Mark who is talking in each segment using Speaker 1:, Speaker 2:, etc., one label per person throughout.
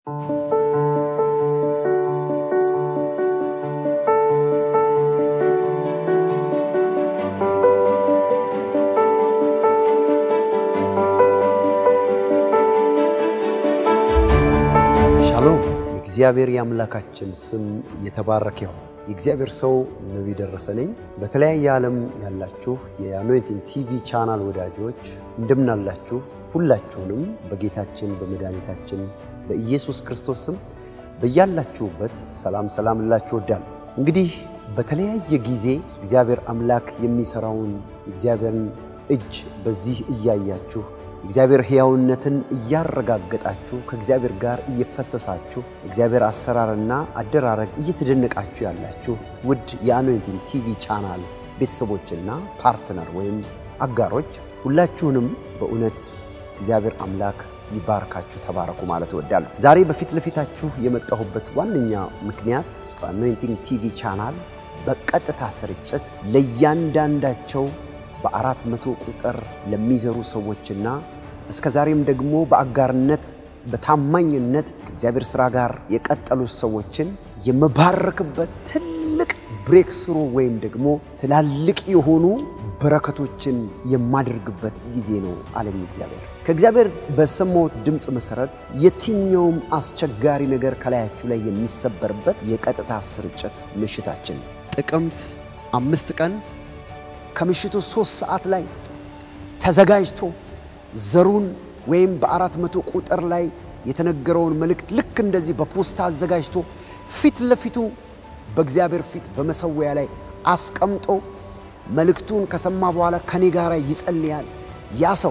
Speaker 1: ሻሎም የእግዚአብሔር የአምላካችን ስም የተባረከ ይሁን። የእግዚአብሔር ሰው ነቢይ ደረሰ ነኝ። በተለያየ ዓለም ያላችሁ የአኖይንቲንግ ቲቪ ቻናል ወዳጆች እንደምናላችሁ፣ ሁላችሁንም በጌታችን በመድኃኒታችን በኢየሱስ ክርስቶስ ስም በያላችሁበት ሰላም ሰላም እላችሁ እወዳለሁ። እንግዲህ በተለያየ ጊዜ እግዚአብሔር አምላክ የሚሠራውን የእግዚአብሔርን እጅ በዚህ እያያችሁ እግዚአብሔር ሕያውነትን እያረጋገጣችሁ ከእግዚአብሔር ጋር እየፈሰሳችሁ እግዚአብሔር አሰራርና አደራረግ እየተደነቃችሁ ያላችሁ ውድ የአኖይንቲንግ ቲቪ ቻናል ቤተሰቦችና ፓርትነር ወይም አጋሮች ሁላችሁንም በእውነት እግዚአብሔር አምላክ ይባርካችሁ፣ ተባረኩ ማለት እወዳለሁ። ዛሬ በፊት ለፊታችሁ የመጣሁበት ዋነኛ ምክንያት በአኖይንቲንግ ቲቪ ቻናል በቀጥታ ስርጭት ለእያንዳንዳቸው በአራት መቶ ቁጥር ለሚዘሩ ሰዎችና እስከ ዛሬም ደግሞ በአጋርነት በታማኝነት ከእግዚአብሔር ሥራ ጋር የቀጠሉ ሰዎችን የመባረክበት ትልቅ ብሬክ ስሩ ወይም ደግሞ ትላልቅ የሆኑ በረከቶችን የማደርግበት ጊዜ ነው አለኝ እግዚአብሔር። ከእግዚአብሔር በሰማሁት ድምፅ መሠረት የትኛውም አስቸጋሪ ነገር ከላያችሁ ላይ የሚሰበርበት የቀጥታ ስርጭት ምሽታችን ጥቅምት አምስት ቀን ከምሽቱ ሶስት ሰዓት ላይ ተዘጋጅቶ ዘሩን ወይም በአራት መቶ ቁጥር ላይ የተነገረውን መልእክት ልክ እንደዚህ በፖስታ አዘጋጅቶ ፊት ለፊቱ በእግዚአብሔር ፊት በመሰዊያ ላይ አስቀምጦ መልእክቱን ከሰማ በኋላ ከኔ ጋር ይጸልያል። ያ ሰው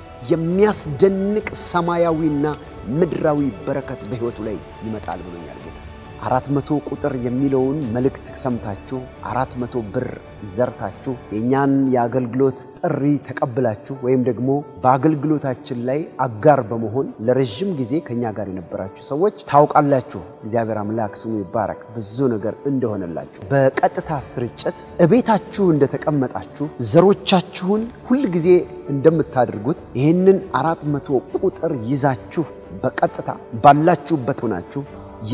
Speaker 1: የሚያስደንቅ ሰማያዊና ምድራዊ በረከት በሕይወቱ ላይ ይመጣል ብሎኛል ጌታ። አራት መቶ ቁጥር የሚለውን መልእክት ሰምታችሁ አራት መቶ ብር ዘርታችሁ የእኛን የአገልግሎት ጥሪ ተቀብላችሁ ወይም ደግሞ በአገልግሎታችን ላይ አጋር በመሆን ለረዥም ጊዜ ከእኛ ጋር የነበራችሁ ሰዎች ታውቃላችሁ። እግዚአብሔር አምላክ ስሙ ይባረክ ብዙ ነገር እንደሆነላችሁ። በቀጥታ ስርጭት እቤታችሁ እንደተቀመጣችሁ ዘሮቻችሁን ሁል ጊዜ እንደምታደርጉት ይህንን አራት መቶ ቁጥር ይዛችሁ በቀጥታ ባላችሁበት ሆናችሁ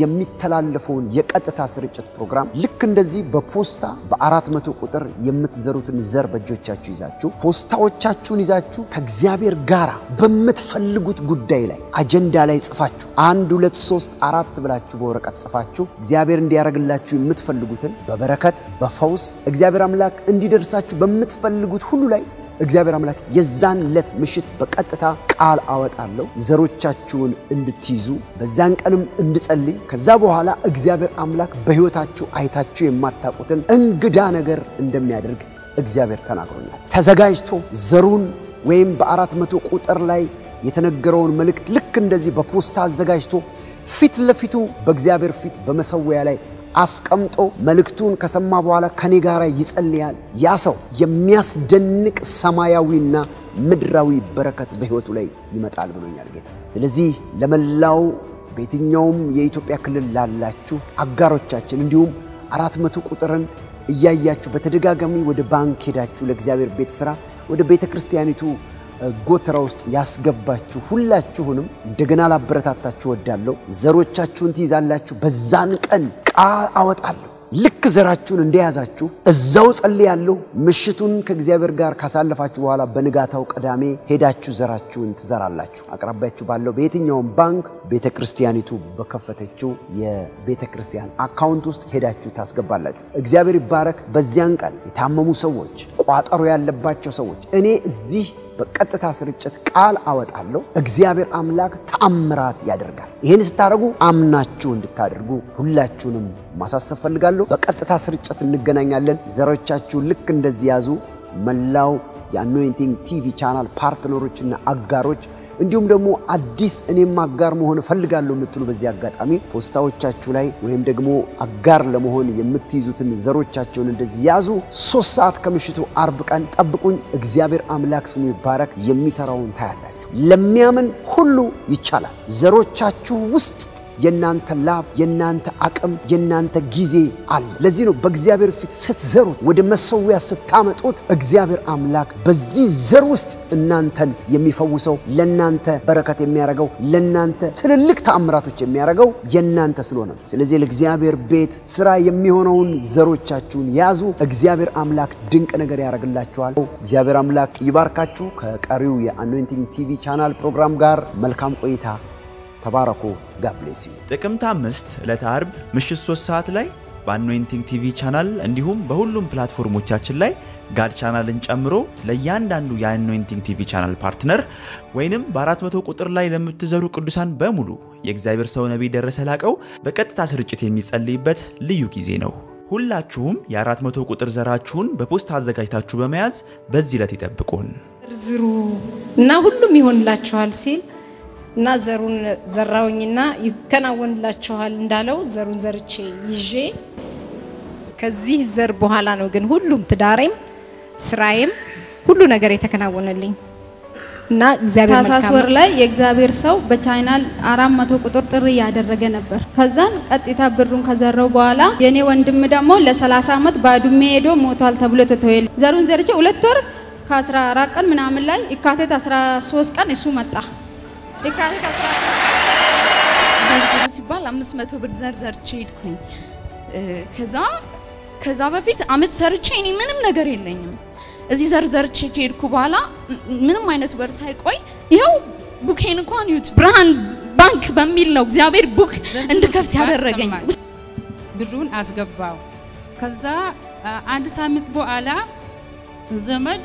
Speaker 1: የሚተላለፈውን የቀጥታ ስርጭት ፕሮግራም ልክ እንደዚህ በፖስታ በአራት መቶ ቁጥር የምትዘሩትን ዘር በእጆቻችሁ ይዛችሁ ፖስታዎቻችሁን ይዛችሁ ከእግዚአብሔር ጋር በምትፈልጉት ጉዳይ ላይ አጀንዳ ላይ ጽፋችሁ አንድ ሁለት ሶስት አራት ብላችሁ በወረቀት ጽፋችሁ እግዚአብሔር እንዲያደርግላችሁ የምትፈልጉትን በበረከት በፈውስ እግዚአብሔር አምላክ እንዲደርሳችሁ በምትፈልጉት ሁሉ ላይ እግዚአብሔር አምላክ የዛን ዕለት ምሽት በቀጥታ ቃል አወጣለሁ ዘሮቻችሁን እንድትይዙ በዛን ቀንም እንድጸልይ ከዛ በኋላ እግዚአብሔር አምላክ በሕይወታችሁ አይታችሁ የማታውቁትን እንግዳ ነገር እንደሚያደርግ እግዚአብሔር ተናግሮኛል። ተዘጋጅቶ ዘሩን ወይም በአራት መቶ ቁጥር ላይ የተነገረውን መልእክት ልክ እንደዚህ በፖስታ አዘጋጅቶ ፊት ለፊቱ በእግዚአብሔር ፊት በመሰዊያ ላይ አስቀምጦ መልእክቱን ከሰማ በኋላ ከኔ ጋር ይጸልያል። ያ ሰው የሚያስደንቅ ሰማያዊና ምድራዊ በረከት በሕይወቱ ላይ ይመጣል ብሎኛል ጌታ። ስለዚህ ለመላው በየትኛውም የኢትዮጵያ ክልል ላላችሁ አጋሮቻችን እንዲሁም አራት መቶ ቁጥርን እያያችሁ በተደጋጋሚ ወደ ባንክ ሄዳችሁ ለእግዚአብሔር ቤት ሥራ ወደ ቤተ ክርስቲያኒቱ ጎተራ ውስጥ ያስገባችሁ ሁላችሁንም እንደገና ላበረታታችሁ ወዳለሁ። ዘሮቻችሁን ትይዛላችሁ። በዛን ቀን ቃል አወጣለሁ። ልክ ዘራችሁን እንደያዛችሁ እዛው ጸልያለሁ። ምሽቱን ከእግዚአብሔር ጋር ካሳለፋችሁ በኋላ በንጋታው ቅዳሜ ሄዳችሁ ዘራችሁን ትዘራላችሁ። አቅራቢያችሁ ባለው በየትኛውም ባንክ ቤተ ክርስቲያኒቱ በከፈተችው የቤተ ክርስቲያን አካውንት ውስጥ ሄዳችሁ ታስገባላችሁ። እግዚአብሔር ይባረክ። በዚያን ቀን የታመሙ ሰዎች፣ ቋጠሮ ያለባቸው ሰዎች እኔ እዚህ በቀጥታ ስርጭት ቃል አወጣለሁ። እግዚአብሔር አምላክ ተአምራት ያደርጋል። ይህን ስታደርጉ አምናችሁ እንድታደርጉ ሁላችሁንም ማሳሰብ ፈልጋለሁ። በቀጥታ ስርጭት እንገናኛለን። ዘሮቻችሁን ልክ እንደዚህ ያዙ። መላው የአኖይንቲንግ ቲቪ ቻናል ፓርትነሮችና አጋሮች እንዲሁም ደግሞ አዲስ እኔም አጋር መሆን እፈልጋለሁ የምትሉ በዚህ አጋጣሚ ፖስታዎቻችሁ ላይ ወይም ደግሞ አጋር ለመሆን የምትይዙትን ዘሮቻቸውን እንደዚህ ያዙ። ሶስት ሰዓት ከምሽቱ አርብ ቀን ጠብቁኝ። እግዚአብሔር አምላክ ስሙ ይባረክ። የሚሰራውን ታያላችሁ። ለሚያምን ሁሉ ይቻላል። ዘሮቻችሁ ውስጥ የእናንተ ላብ፣ የእናንተ አቅም፣ የእናንተ ጊዜ አለ። ለዚህ ነው በእግዚአብሔር ፊት ስትዘሩት፣ ወደ መሰዊያ ስታመጡት እግዚአብሔር አምላክ በዚህ ዘር ውስጥ እናንተን የሚፈውሰው ለእናንተ በረከት የሚያደርገው ለእናንተ ትልልቅ ተአምራቶች የሚያደርገው የእናንተ ስለሆነ ነው። ስለዚህ ለእግዚአብሔር ቤት ስራ የሚሆነውን ዘሮቻችሁን ያዙ። እግዚአብሔር አምላክ ድንቅ ነገር ያደርግላችኋል። እግዚአብሔር አምላክ ይባርካችሁ። ከቀሪው የአኖይንቲንግ ቲቪ ቻናል ፕሮግራም ጋር መልካም ቆይታ። ተባረኩ። ጋብሌስ ዩ
Speaker 2: ጥቅምት አምስት ዕለተ አርብ ምሽት 3 ሰዓት ላይ በአኖይንቲንግ ቲቪ ቻናል እንዲሁም በሁሉም ፕላትፎርሞቻችን ላይ ጋድ ቻናልን ጨምሮ ለእያንዳንዱ የአኖይንቲንግ ቲቪ ቻናል ፓርትነር ወይንም በ400 ቁጥር ላይ ለምትዘሩ ቅዱሳን በሙሉ የእግዚአብሔር ሰው ነቢይ ደረሰ ላቀው በቀጥታ ስርጭት የሚጸልይበት ልዩ ጊዜ ነው። ሁላችሁም የ400 ቁጥር ዘራችሁን በፖስታ አዘጋጅታችሁ በመያዝ በዚህ ዕለት ይጠብቁን።
Speaker 3: ዝሩ እና ሁሉም ይሆንላችኋል ሲል እና ዘሩን ዘራውኝና ይከናወንላችኋል እንዳለው ዘሩን ዘርቼ ይዤ ከዚህ ዘር በኋላ ነው ግን ሁሉም ትዳሬም ስራዬም ሁሉ ነገር የተከናወነልኝ እና እግዚአብሔር
Speaker 4: ታህሳስ
Speaker 3: መልካም
Speaker 4: ወር
Speaker 3: ነው።
Speaker 4: ላይ የእግዚአብሔር ሰው በቻይናል አራት መቶ ቁጥር ጥሪ እያደረገ ነበር። ከዛን ቀጥታ ብሩን ከዘረው በኋላ የኔ ወንድም ደግሞ ለ30 ዓመት ባዱሜ ሄዶ ሞቷል ተብሎ ተተወል ዘሩን ዘርቼ ሁለት ወር ከ14 ቀን ምናምን ላይ የካቲት 13 ቀን እሱ መጣ። የካቲት 13
Speaker 5: ዘርዝሩ ሲባል አምስት መቶ ብር ዘርዘርቼ ሄድኩኝ። እ፣ ከዛ ከዛ በፊት አመት ሰርቼ እኔ ምንም ነገር የለኝም። እዚህ ዘርዘርቼ ከሄድኩ በኋላ ም- ምንም አይነት ወር ሳይቆይ ይኸው ቡኬን እንኳን ዩት ብርሃን ባንክ በሚል ነው እግዚአብሔር ቡክ እንድከፍት ያደረገኝ።
Speaker 6: ብሩን አስገባው። ከዛ አ, አንድ ሳምንት በኋላ ዘመድ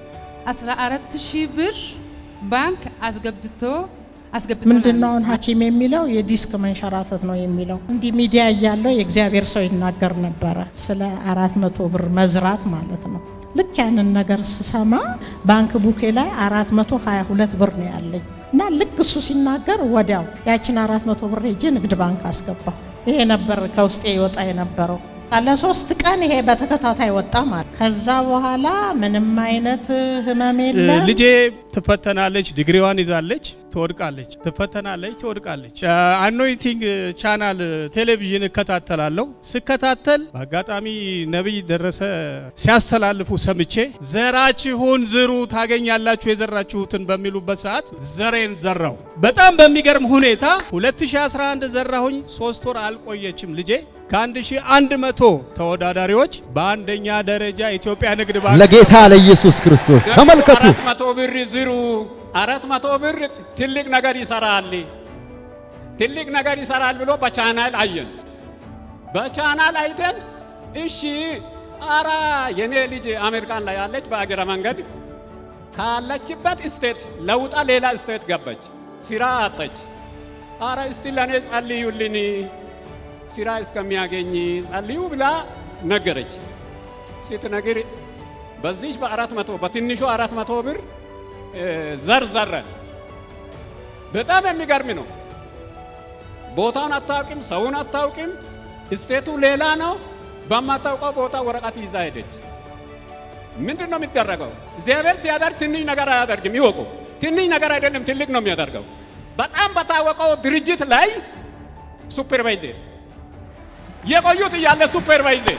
Speaker 6: 14 ሺህ ብር ባንክ አስገብቶ አስገብቶ
Speaker 7: ምንድን ነው አሁን ሐኪም የሚለው የዲስክ መንሸራተት ነው የሚለው። እንዲህ ሚዲያ እያለው የእግዚአብሔር ሰው ይናገር ነበረ ስለ አራት መቶ ብር መዝራት ማለት ነው። ልክ ያንን ነገር ስሰማ ባንክ ቡኬ ላይ አራት መቶ ሀያ ሁለት ብር ነው ያለኝ እና ልክ እሱ ሲናገር ወዲያው ያችን አራት መቶ ብር ሄጄ ንግድ ባንክ አስገባሁ። ይሄ ነበር ከውስጤ ይወጣ የነበረው። ለሶስት ቀን ይሄ በተከታታይ ወጣ ማለት። ከዛ በኋላ ምንም አይነት ህመም የለም።
Speaker 8: ልጄ ትፈተናለች፣ ዲግሪዋን ይዛለች፣ ትወድቃለች፣ ትፈተናለች፣ ትወድቃለች። አኖይንቲንግ ቻናል ቴሌቪዥን እከታተላለሁ። ስከታተል በአጋጣሚ ነቢይ ደረሰ ሲያስተላልፉ ሰምቼ ዘራችሁን ዝሩ ታገኛላችሁ የዘራችሁትን በሚሉበት ሰዓት ዘሬን ዘራው። በጣም በሚገርም ሁኔታ 2011 ዘራሁኝ። ሶስት ወር አልቆየችም ልጄ ከ1100 ተወዳዳሪዎች በአንደኛ ደረጃ ኢትዮጵያ ንግድ ባንክ
Speaker 1: ለጌታ ለኢየሱስ ክርስቶስ ተመልከቱ።
Speaker 9: አራት መቶ ብር ዝሩ። አራት መቶ ብር ትልቅ ነገር ይሰራል፣ ትልቅ ነገር ይሰራል ብሎ በቻናል አየን። በቻናል አይተን እሺ፣ አራ የኔ ልጅ አሜሪካን ላይ ያለች በአገረ መንገድ ካለችበት ስቴት ለውጣ ሌላ ስቴት ገባች፣ ስራ አጣች። አረ እስቲ ለእኔ ጸልዩልኝ ስራ እስከሚያገኝ ጸልዩ ብላ ነገረች። ስትነግር በዚህ በአራት መቶ በትንሹ አራት መቶ ብር እ፣ ዘር ዘረን። በጣም የሚገርም ነው። ቦታውን አታውቅም፣ ሰውን አታውቅም፣ ስቴቱ ሌላ ነው። በማታውቀው ቦታ ወረቀት ይዛ ሄደች። ምንድን ነው የሚደረገው? እግዚአብሔር ሲያደርግ ትንሽ ነገር አያደርግም። ይወቁ፣ ትንሽ ነገር አይደለም፣ ትልቅ ነው የሚያደርገው። በጣም በታወቀው ድርጅት ላይ ሱፐርቫይዘር የቆዩት እያለ ሱፐርቫይዘር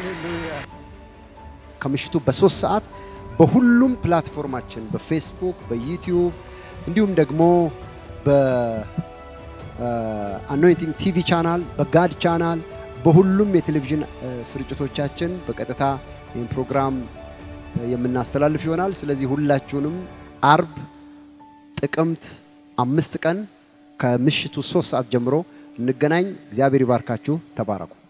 Speaker 1: ከምሽቱ በሶስት ሰዓት በሁሉም ፕላትፎርማችን በፌስቡክ፣ በዩቲዩብ እንዲሁም ደግሞ በአኖይንቲንግ ቲቪ ቻናል፣ በጋድ ቻናል፣ በሁሉም የቴሌቪዥን እ፣ ስርጭቶቻችን በቀጥታ ይህን ፕሮግራም እ፣ የምናስተላልፍ ይሆናል። ስለዚህ ሁላችሁንም አርብ ጥቅምት አምስት ቀን ከምሽቱ ሶስት ሰዓት ጀምሮ እንገናኝ። እግዚአብሔር ይባርካችሁ። ተባረኩ።